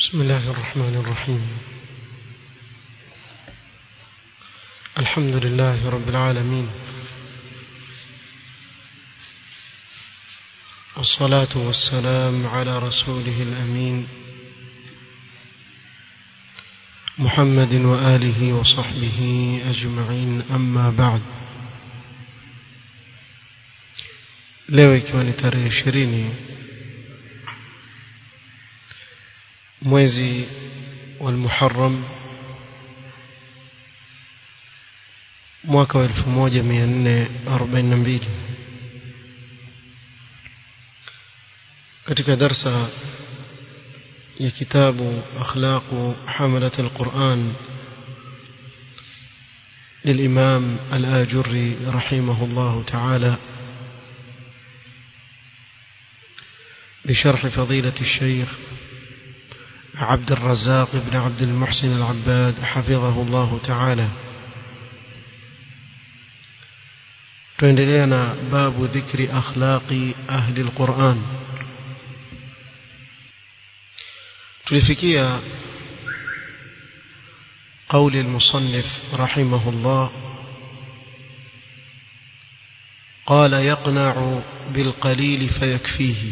بسم الله الرحمن الرحيم الحمد لله رب العالمين والصلاة والسلام على رسوله الأمين محمد وآله وصحبه أجمعين أما بعد leo ikiwa ni tarehe ishirini mwezi wa Muharram mwaka wa 1442 katika darsa ya kitabu akhlaqu hamalat alquran للإمام الآجري رحمه الله تعالى بشرح فضيلة الشيخ عبد الرزاق بن عبد المحسن العباد حفظه الله تعالى تندلينا باب ذكر أخلاق أهل القرآن تلفكية قول المصنف رحمه الله قال يقنع بالقليل فيكفيه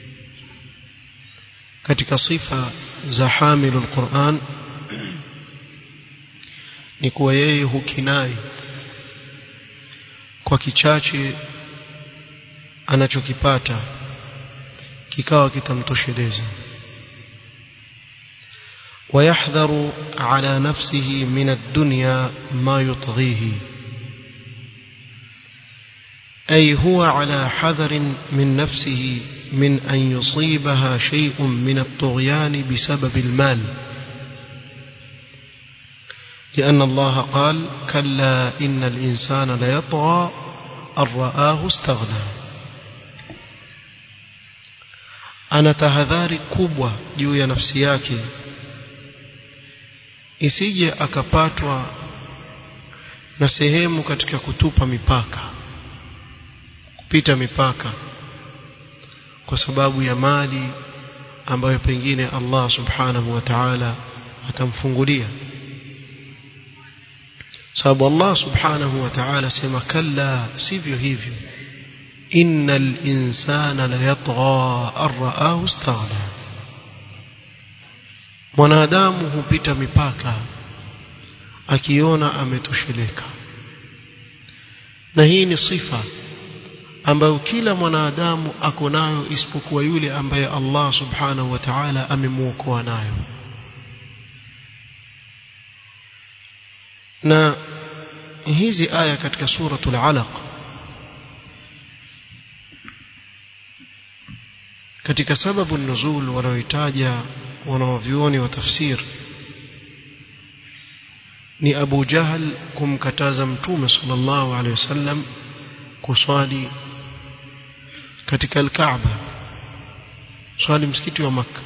katika sifa za hamilul Qur'an ni kuwa yeye hukinai kwa kichache anachokipata kikawa kitamtosheleza ويحذر على نفسه من الدنيا ما يطغيه أي هو على حذر من نفسه من أن يصيبها شيء من الطغيان بسبب المال لأن الله قال كلا إن الإنسان ليطغى أن رآه استغنى ana tahadhari kubwa juu ya nafsi yake isije akapatwa na sehemu katika kutupa mipaka kupita mipaka kwa sababu ya mali ambayo pengine Allah subhanahu wa ta'ala atamfungulia sababu Allah subhanahu wa ta'ala sema kalla sivyo hivyo innal insana la yatgha ar-ra'ahu istaghna mwanadamu hupita mipaka akiona ametosheleka na hii ni sifa ambayo kila mwanadamu ako nayo isipokuwa yule ambaye Allah subhanahu wa ta'ala amemuokoa nayo na hizi aya katika suratul alaq katika sababu nuzul wanaoitaja wanaovyuoni wa tafsir ni Abu Jahal kumkataza mtume sallallahu alaihi wasallam kuswali katika al-Kaaba swali msikiti wa maka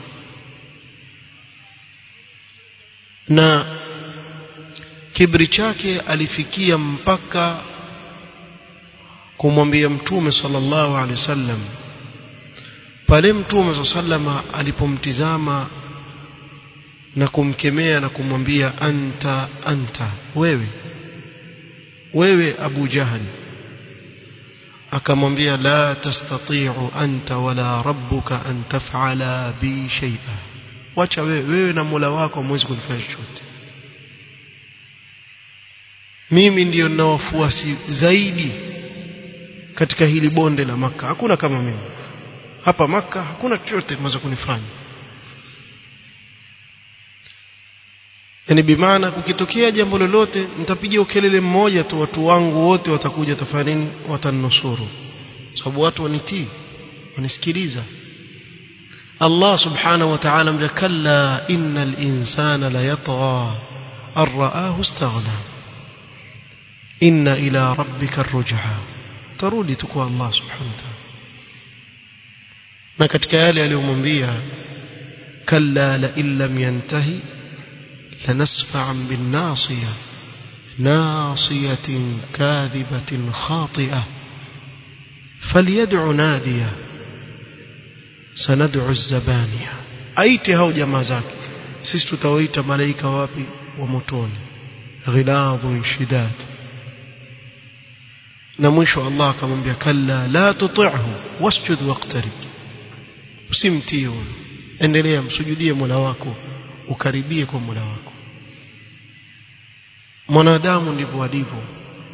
na kibri chake alifikia mpaka kumwambia mtume sallallahu alaihi wasallam pale mtume sallama alipomtizama na kumkemea na kumwambia anta anta wewe wewe Abu Jahal akamwambia la tastati'u anta wala rabbuka an taf'ala bi shay'a wacha wewe wewe na Mola wako mwezi kunifanya chochote mimi ndiyo nina wafuasi zaidi katika hili bonde la maka hakuna kama mimi hapa maka hakuna chochote mweza kunifanya yani bimaana kukitokea jambo lolote nitapiga ukelele mmoja tu watu wangu wote watakuja tafanya nini watanusuru sababu watu wanitii wanisikiliza Allah subhanahu wa ta'ala mjakalla innal insana la yatgha arraahu istaghna inna ila rabbika arrujha tarudi tu kwa Allah subhanahu wa ta'ala na katika yale aliyomwambia kalla la illam yantahi لنسفعا بالناصية ناصية كاذبة خاطئة فليدع نادية سندع الزبانية aite hao jamaa zake sisi tutawaita malaika wapi wa motoni ghiladhun shidad na mwisho Allah akamwambia kalla la tuti'hu wasjud waqtarib usimtii huyo endelea msujudie Mola wako ukaribie kwa Mola wako mwanadamu ndivyo alivyo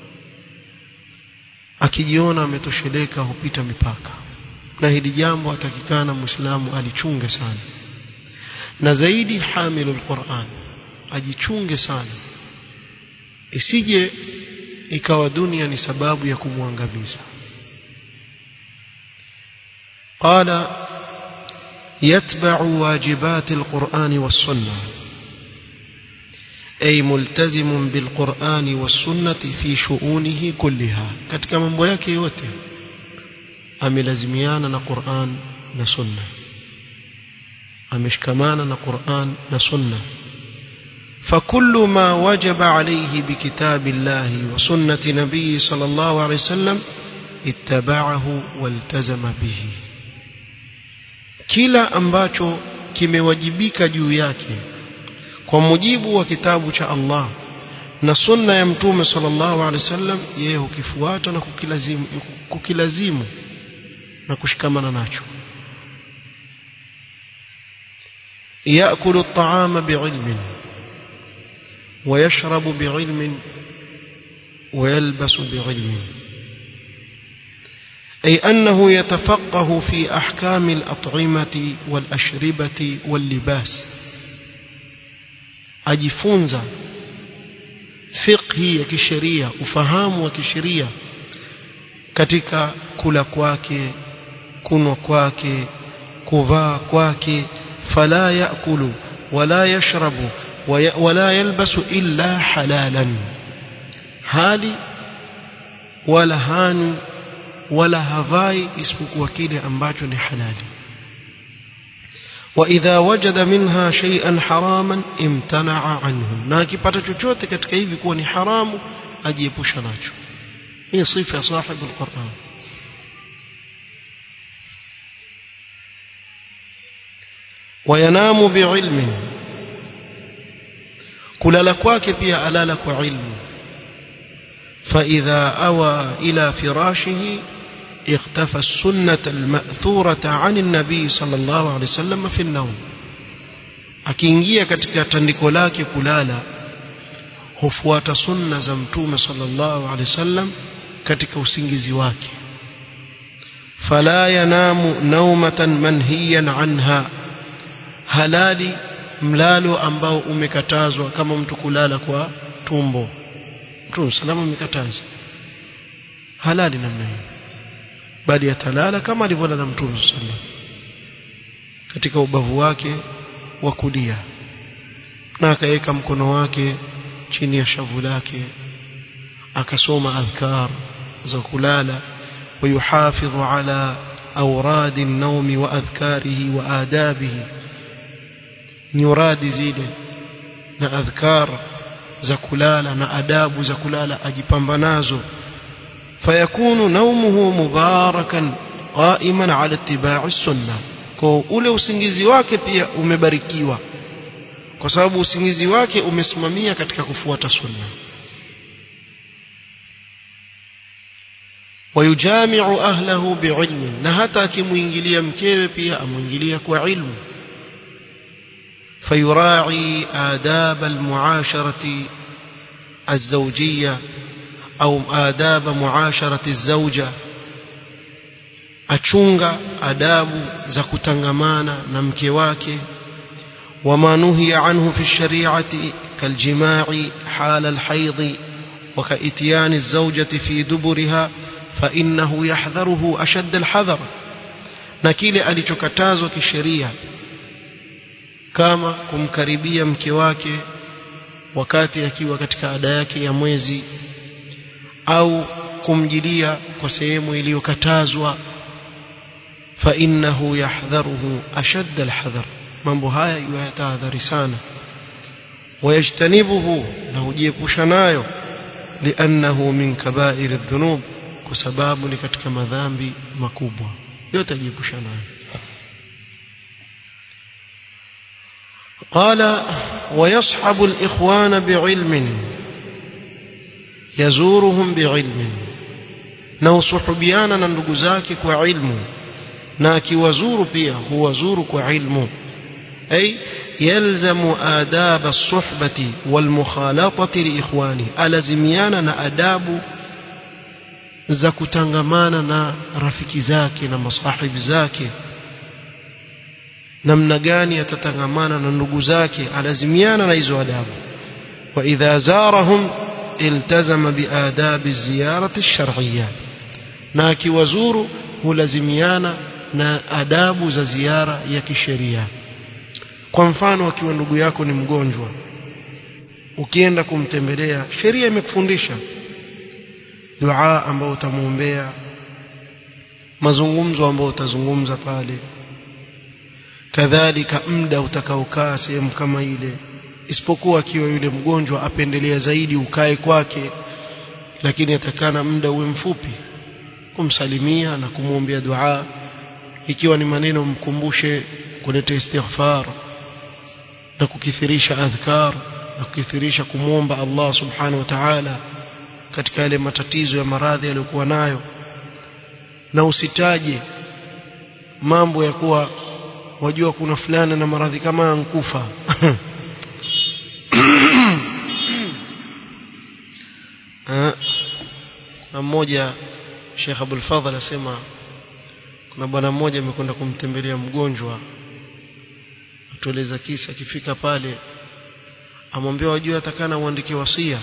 akijiona ametosheleka hupita mipaka na hili jambo atakikana muislamu alichunge sana na zaidi hamilu alquran ajichunge sana isije ikawa dunia ni sababu ya kumwangamiza قال يتبع واجبات القرآن والسنة أي ملتزم بالقرآن والسنة في شؤونه كلها katika mambo yake yote amelazimiana na Qur'an na Sunna ameshikamana na Qur'an na Sunna فكل ما وجب عليه بكتاب الله وسنة نبيه صلى الله عليه وسلم اتبعه والتزم به kila ambacho kimewajibika juu yake kwa mujibu wa kitabu cha Allah na sunna ya mtume sallallahu alaihi wasallam yeye hukifuata na kukilazimu kukilazimu na kushikamana nacho yakulu at-ta'ama bi'ilmin ويشرب بعلم ويلبس بعلم أي أنه يتفقه في أحكام الأطعمة والأشربة واللباس أجفونزا فقه كشرية وفهام وكشرية katika kula kwake kunwa kwake kuvaa kwake fala yakulu wala yashrabu ولا يلبس إلا حلالا hali wala hani wala havai isipokuwa kile ambacho ni halali واذا وجد منها شيئا حراما امتنع عنه na akipata chochote katika hivi kuwa ni haramu ajiepusha nacho hii sifa ya sahibu alquran وينام بعلم kulala kwake pia alala kwa ilmu فإذا أوى إلى فراشه اختفى السنة المأثورة عن النبي صلى الله عليه وسلم في النوم akiingia katika tandiko lake kulala hufuata sunna za mtume sallallahu alaihi wasallam katika usingizi wake fala yanamu naumatan manhiyan anha halali mlalo ambao umekatazwa kama mtu kulala kwa tumbo mtume salama umekataza halali namna hiyo bali atalala kama alivyolala mtume sallam katika ubavu wake wa kulia na akaweka mkono wake chini ya shavu lake akasoma adhkar za kulala ويحافظ على أوراد النوم وأذكاره وآدابه nyuradi zile na adhkar za kulala na adabu za kulala ajipamba nazo fayakunu naumuhu mubarakan qaiman ala ittiba'i sunna kwa ule usingizi wake pia umebarikiwa kwa sababu usingizi wake umesimamia katika kufuata sunna wayujami'u ahlahu bi'ilmin na hata akimuingilia mkewe pia amuingilia kwa ilmu فيراعي آداب المعاشرة الزوجية أو آداب معاشرة الزوجة أتشونغ آداب زكتنغمانا نمكواك وما نهي عنه في الشريعة كالجماع حال الحيض وكإتيان الزوجة في دبرها فإنه يحذره أشد الحذر نكيل ألتكتازو كالشريعة kama kumkaribia mke wake wakati akiwa katika ada yake ya mwezi au kumjilia kwa sehemu iliyokatazwa fa innahu yahdharuhu ashadda alhadhar mambo haya yatahadhari sana wayajtanibuhu na hujiepusha nayo liannahu min kabair adh-dhunub kwa sababu ni katika madhambi makubwa yote ajiepusha nayo قال ويصحب الإخوان بعلم يزورهم بعلم na usuhubiana na ndugu zake kwa ilmu na akiwazuru pia huwazuru kwa ilmu ay yalzamu adab as-suhbati wal mukhalatati li ikhwani alazimiana na adabu za kutangamana na rafiki zake na masahibi zake namna gani atatangamana na ndugu zake alazimiana na hizo adabu wa idha zarahum iltazama biadabi ziyarati shar'iyya na akiwazuru hulazimiana na adabu za ziara ya kisheria kwa mfano akiwa ndugu yako ni mgonjwa ukienda kumtembelea sheria imekufundisha dua ambayo utamwombea mazungumzo ambayo utazungumza pale kadhalika muda utakaokaa sehemu kama ile isipokuwa akiwa yule mgonjwa apendelea zaidi ukae kwake lakini atakana muda uwe mfupi kumsalimia na kumwombea dua ikiwa ni maneno mkumbushe kuleta istighfar na kukithirisha adhkar na kukithirisha kumwomba Allah subhanahu wa ta'ala katika yale matatizo ya maradhi aliyokuwa nayo na usitaje mambo ya kuwa wajua kuna fulana na maradhi kama ankufa na mmoja Sheikh Abdul Fadhil asema kuna bwana mmoja amekwenda kumtembelea mgonjwa atueleza kisa akifika pale amwambia wajua atakana uandike wasia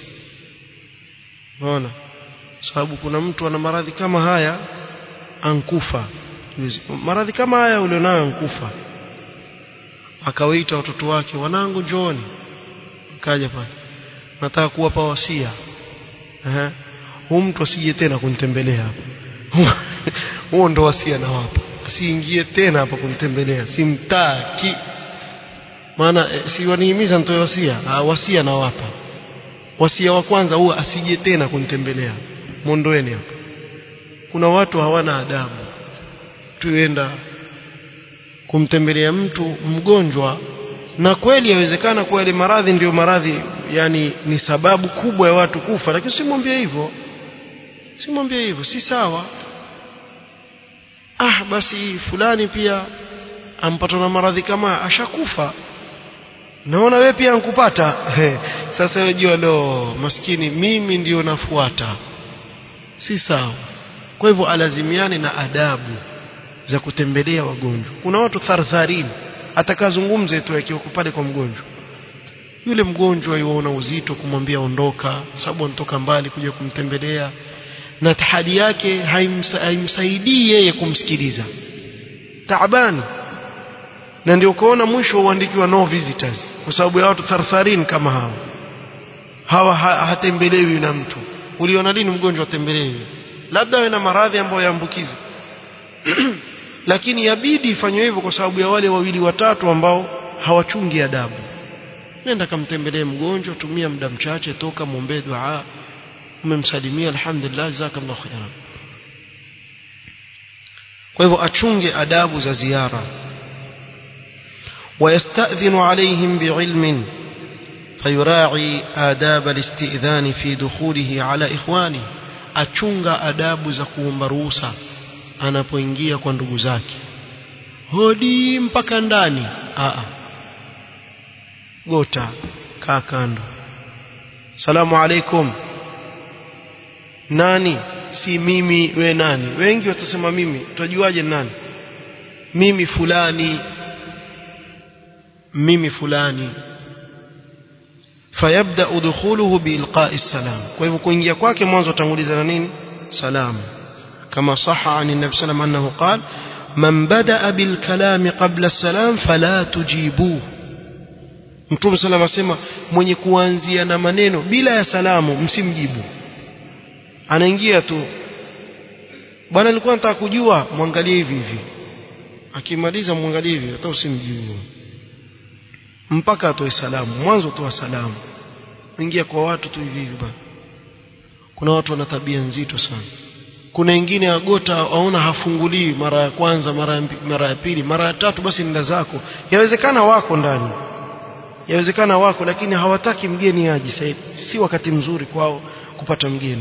unaona sababu kuna mtu ana maradhi kama haya ankufa maradhi kama haya ulionayo ankufa akawaita watoto wake wanangu njooni akaja pale nataka kuwapa wasia eh huyu mtu asije tena kunitembelea hapa huo ndo wasia na wapa asiingie tena hapa kunitembelea simtaki maana e, si wanihimiza nitoe wasia ah, wasia na wapa wasia wa kwanza huwa asije tena kunitembelea mondoeni hapa kuna watu hawana adabu tuenda kumtembelea mtu mgonjwa na kweli yawezekana kuwa ile maradhi ndiyo maradhi yani ni sababu kubwa ya watu kufa lakini simwambie hivyo simwambie hivyo si sawa ah basi fulani pia ampatwa na maradhi kama ashakufa naona wewe pia ankupata sasa wewe jua lo maskini mimi ndio nafuata si sawa kwa hivyo alazimiane na adabu za kutembelea wagonjwa kuna watu thartharini atakazungumze tu akiwa pale kwa mgonjwa yule mgonjwa yuona uzito kumwambia ondoka sababu anatoka mbali kuja kumtembelea na tahadi yake haimsa, haimsaidii yeye kumsikiliza taabani na ndio ukaona mwisho uandikiwa no visitors kwa sababu ya watu thartharin kama hawa hawa ha, hatembelewi na mtu uliona lini mgonjwa atembelewi labda awe na maradhi ambayo yaambukiza lakini yabidi ifanywe hivyo kwa sababu ya wale wawili watatu ambao hawachungi adabu nenda kamtembelee mgonjwa tumia muda mchache toka muombee dua umemsalimia alhamdulillah jazakallahu khairan kwa hivyo achunge adabu za ziara ويستأذن عليهم بعلم فيراعي آداب الاستئذان في دخوله على إخوانه achunga adabu za kuomba ruhusa anapoingia kwa ndugu zake hodi mpaka ndani Aa. gota kaa kando salamu alaikum nani si mimi we nani wengi watasema mimi tutajuaje nani mimi fulani mimi fulani fayabda dukhuluhu biilqa'i salam kwa hivyo kuingia kwake mwanzo atanguliza na nini salamu kama saha an nabi sallam annahu qala man bada bil kalam qabla salam fala tujibuhu mtume sallam asema mwenye kuanzia na maneno bila ya salamu msimjibu anaingia tu bwana nilikuwa nataka kujua mwangalie hivi hivi akimaliza mwangalie hivi hata usimjibu mpaka atoe salamu mwanzo toa salamu ingia kwa watu tu hivi hivi bana kuna watu wana tabia nzito sana kuna wengine agota aona hafunguliwi mara ya kwanza mara ya, mara ya pili mara ya tatu basi nenda zako yawezekana wako ndani yawezekana wako lakini hawataki mgeni aje sasa si wakati mzuri kwao kupata mgeni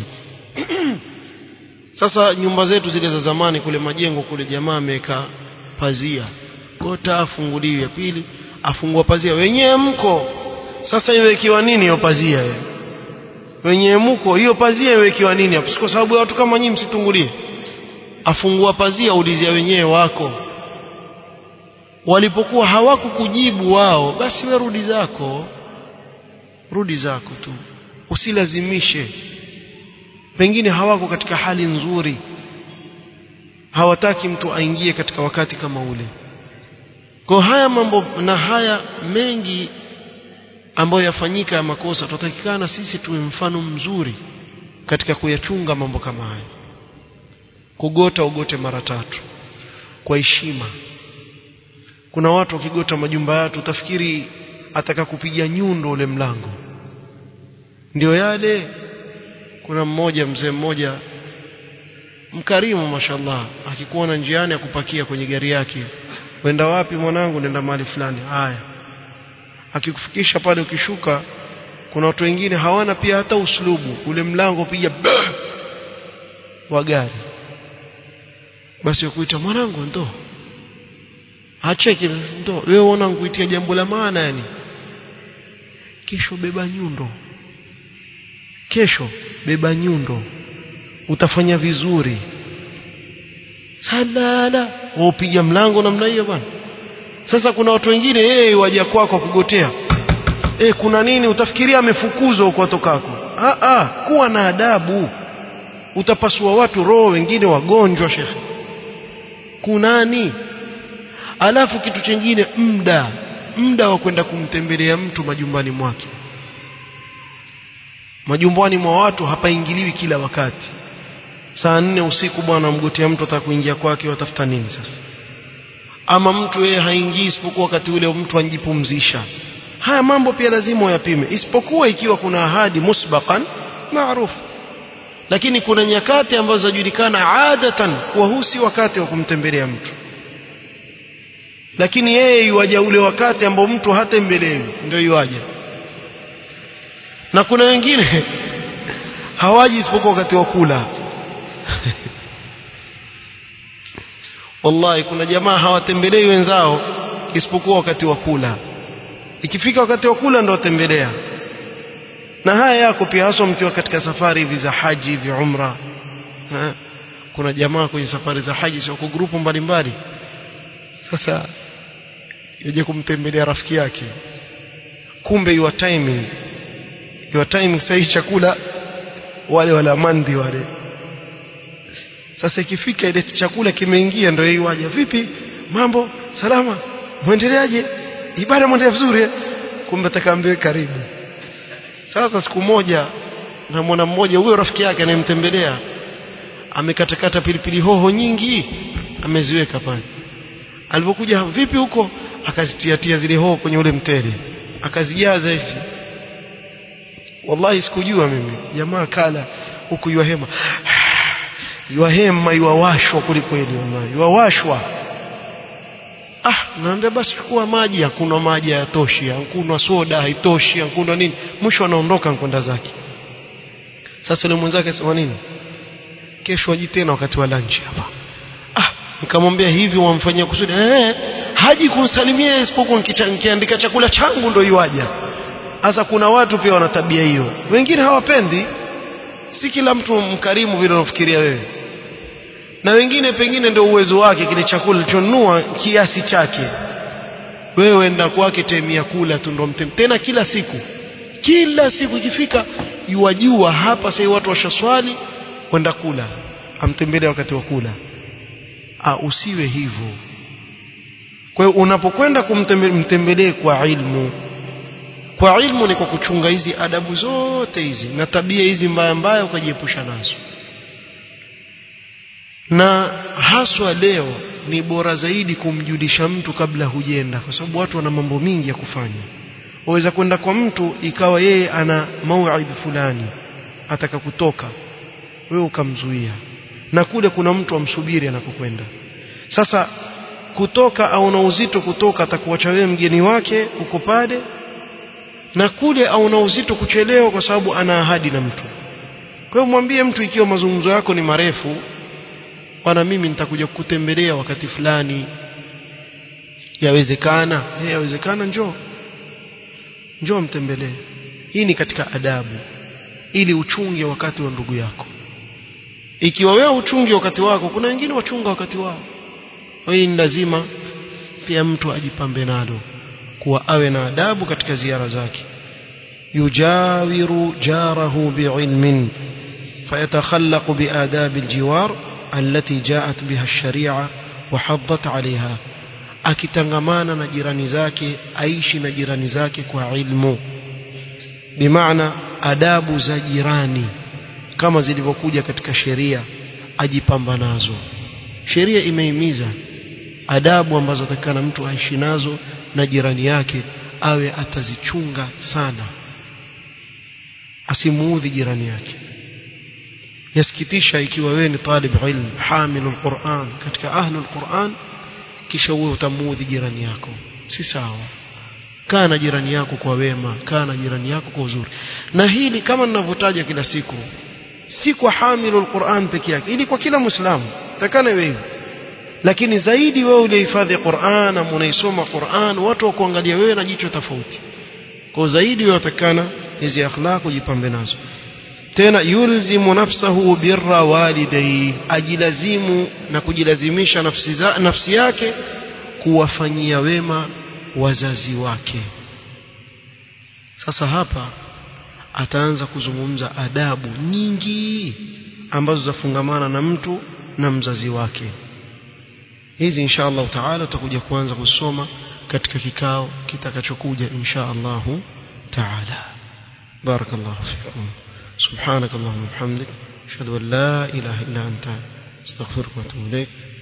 sasa nyumba zetu zile za zamani kule majengo kule jamaa ameweka pazia gota afunguliwi ya pili afungua pazia wenyewe mko sasa iwekiwa nini hiyo pazia wewe wenyewe mko hiyo pazia iwekiwa nini hapo kwa sababu ya watu kama nyinyi msitungulie afungua pazia ulizia wenyewe wako walipokuwa hawakukujibu wao basi we rudi zako rudi zako tu usilazimishe pengine hawako katika hali nzuri hawataki mtu aingie katika wakati kama ule kwa haya mambo na haya mengi ambayo yafanyika ya makosa tutatakikana sisi tuwe mfano mzuri katika kuyachunga mambo kama haya kugota ugote mara tatu kwa heshima kuna watu wakigota majumba yatu utafikiri ataka kupiga nyundo ule mlango ndio yale kuna mmoja mzee mmoja mkarimu mashallah akikuona njiani akupakia kwenye gari yake wenda wapi mwanangu nenda mahali fulani haya akikufikisha pale ukishuka kuna watu wengine hawana pia hata uslubu ule mlango piga wa gari basi wakuita mwanangu ndo acheke ndo wewe unaona nkuitia jambo la maana yani kesho beba nyundo kesho beba nyundo utafanya vizuri salala upiga mlango namna hiyo bwana sasa kuna watu wengine yeye waja kwako kugotea e, kuna nini utafikiria amefukuzwa huko tokako ah ah kuwa na adabu utapasua watu roho wengine wagonjwa shekhe kunani alafu kitu chingine muda muda wa kwenda kumtembelea mtu majumbani mwake majumbani mwa watu hapaingiliwi kila wakati saa nne usiku bwana mgotea mtu ataka kuingia kwake watafuta nini sasa ama mtu yeye haingii isipokuwa wakati ule mtu anjipumzisha haya mambo pia lazima uyapime isipokuwa ikiwa kuna ahadi musbaqan maarufu lakini kuna nyakati ambazo zajulikana adatan kuwa huu si wakati wa kumtembelea mtu lakini yeye yuaja ule wakati ambao mtu hatembelewi ndio yuaja na kuna wengine hawaji isipokuwa wakati wa kula wallahi kuna jamaa hawatembelei wenzao isipokuwa wakati wa kula ikifika wakati wa kula ndo watembelea na haya yako pia haswa mkiwa katika safari hivi za haji hivi umra ha? kuna jamaa kwenye safari za haji sio kwa grupu mbalimbali sasa yaje kumtembelea rafiki yake kumbe your timing your timing sahihi chakula wale wala mandi wale sasa ikifika ile chakula kimeingia ndio yeye waje vipi mambo salama muendeleaje ibada mwendelea vizuri kumbe atakaambiwe karibu sasa siku moja na mwana mmoja huyo rafiki yake anayemtembelea amekatakata pilipili hoho nyingi ameziweka pale alipokuja vipi huko akazitiatia zile hoho kwenye ule mtele akazijaza hivi wallahi sikujua mimi jamaa kala huku yuahema yuahema yuawashwa kwelikweli wallahi yuawashwa ah naambia basi chukua maji hakuna maji hayatoshi hakuna soda haitoshi hakuna nini mwisho anaondoka kwenda zake sasa yule mwenzake sema nini kesho aji tena wakati wa lunch hapa ah nikamwambia hivi wamfanyia kusudi eh haji kunsalimia isipokuwa nikiandika chakula changu ndio yuaja sasa kuna watu pia wana tabia hiyo wengine hawapendi si kila mtu mkarimu vile unafikiria wewe na wengine pengine ndio uwezo wake kile chakula alichonunua kiasi chake wewe enda kwake temia kula tu ndo mtem tena kila siku kila siku ikifika yuwajua hapa sasa watu washaswali kwenda kula amtembelee wakati wa kula ah usiwe hivyo kwa hiyo unapokwenda kumtembelee kwa ilmu kwa ilmu ni kwa kuchunga hizi adabu zote hizi na tabia hizi mbaya mbaya ukajiepusha nazo na haswa leo ni bora zaidi kumjulisha mtu kabla hujenda kwa sababu watu wana mambo mingi ya kufanya waweza kwenda kwa mtu ikawa yeye ana mauidh fulani ataka kutoka wewe ukamzuia na kule kuna mtu amsubiri anakokwenda sasa kutoka au na uzito kutoka atakuacha wewe mgeni wake uko pale na kule au na uzito kuchelewa kwa sababu ana ahadi na mtu kwa hiyo mwambie mtu ikiwa mazungumzo yako ni marefu bwana mimi nitakuja kukutembelea wakati fulani yawezekana eh yawezekana njoo njoo mtembelee hii ni katika adabu ili uchunge wakati wa ndugu yako ikiwa wewe uchunge wakati wako kuna wengine wachunga wakati wao hii ni lazima pia mtu ajipambe nalo kuwa awe na adabu katika ziara zake yujawiru jarahu biilmin فيتخلق بآداب الجوار التي جاءت بها الشريعة وحضت عليها akitangamana na jirani zake aishi na jirani zake kwa ilmu bimaana adabu za jirani kama zilivyokuja katika sheria ajipamba nazo sheria imehimiza adabu ambazo atakana mtu aishi nazo na jirani yake awe atazichunga sana asimuudhi jirani yake yasikitisha ikiwa wewe ni talib ilm hamilu alquran katika ahlu alquran kisha wewe utamuudhi jirani yako si sawa kaa na jirani yako kwa wema kaa na jirani yako kwa uzuri na hili kama ninavyotaja kila siku si kwa hamilu alquran peke yake ili kwa kila muislamu takana wewe lakini zaidi wewe ulihifadhi Qur'an na unaisoma Qur'an watu wakuangalia wewe na jicho tofauti kwa zaidi wewe utakana hizi akhlaq ujipambe nazo tena yulzimu nafsahu birra walidayhi ajilazimu na kujilazimisha nafsi, za, nafsi yake kuwafanyia wema wazazi wake sasa hapa ataanza kuzungumza adabu nyingi ambazo zafungamana na mtu na mzazi wake hizi insha Allah taala tutakuja kuanza kusoma katika kikao kitakachokuja insha Allah taala barakallahu fikum سبحانك اللهم وبحمدك اشهد ان لا اله الا انت استغفرك واتوب اليك